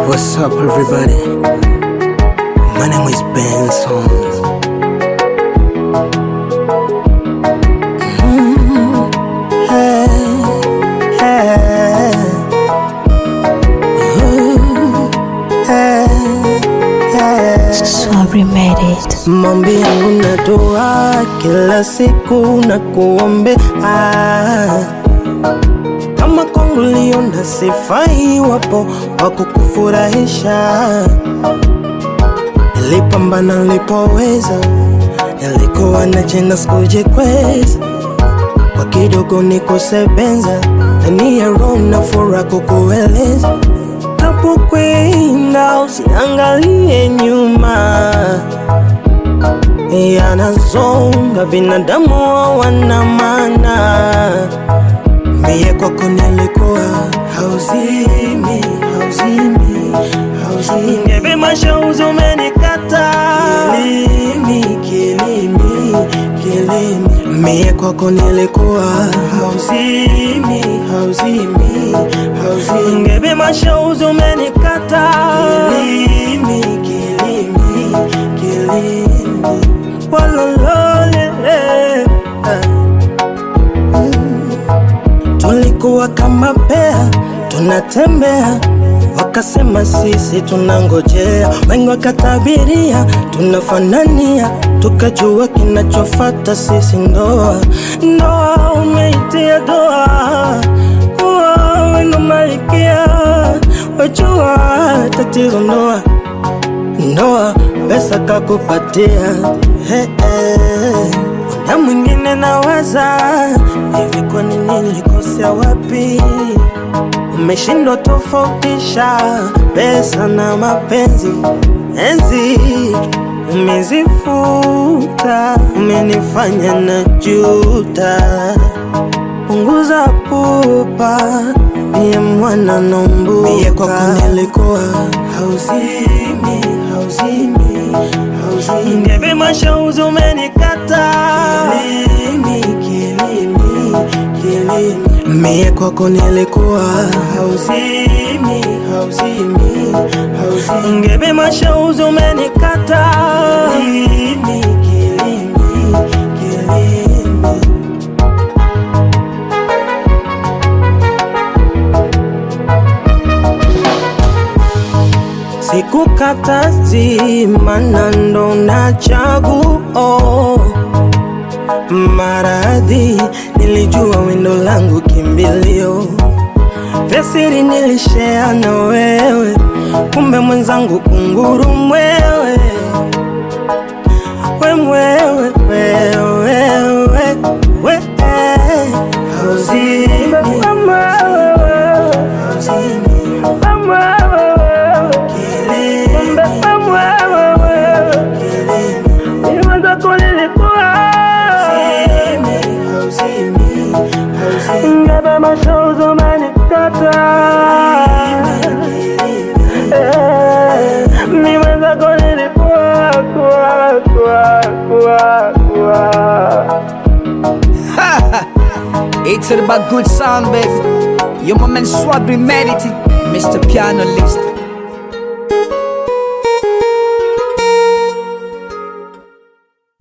What's up, everybody? My name is Benson. Mm, hey, hey. Ooh, hey, hey. Sorry made it. Maombi yangu na dua kila siku na kuombe kama kwangu liona sifai, wapo wa kukufurahisha. Nilipambana nilipoweza, nilikuwa na jina sikujikweza, kwa kidogo nikusebenza, ndani ya roho na furaha kukueleza napokwenda usiangalie nyuma, yanazonga binadamu hawana maana. Mie kwako nilikuwa hauzimi, hauzimi, hauzimi. Ngebe mashauzi umenikata kilimi, kilimi, kilimi. Mie kwako nilikuwa hauzimi, hauzimi, hauzimi. Ngebe mashauzi umenikata kilimi, kilimi, kilimi. Walolole, Tulikuwa kama pea tunatembea, wakasema sisi tunangojea, wengi wakatabiria tunafanania, tukajua kinachofata sisi ndoa. Ndoa umeitia doa, kuwa wendo malikia, wajua tatizo ndoa ndoa pesa kakupatia hey, hey. na mwingine nawaza hivi, kwa nini nilikosea wapi? Umeshindwa tofautisha pesa na mapenzi, enzi umezifuta, umenifanya na juta. Punguza pupa, niye mwana nombuka. Mie kwako nilikuwa hauzimi, hauzimi, hauzimi. Ngebe mashauzi umenikata kilimi, kilimi, kilimi. Mie kwako nilikuwa hauzimi, hauzimi, hauzimi. Ngebe mashauzi umenikata kilimi, kilimi, kilimi. Sikukata zima ndo na chaguo maradhi, nilijua wendo langu kimbilio, vya siri nilishea na wewe, kumbe mwenzangu kunguru mwewe, we mwewe, wewe, we, we, hauzimi, hauzimi, Ngebe mashozi umenikata mi mwenzako nilikuwa kuwa kuwa kuwa kuwa It's all about good sound, baby. Yo, my man Swabri Medity, Mr. Piano List.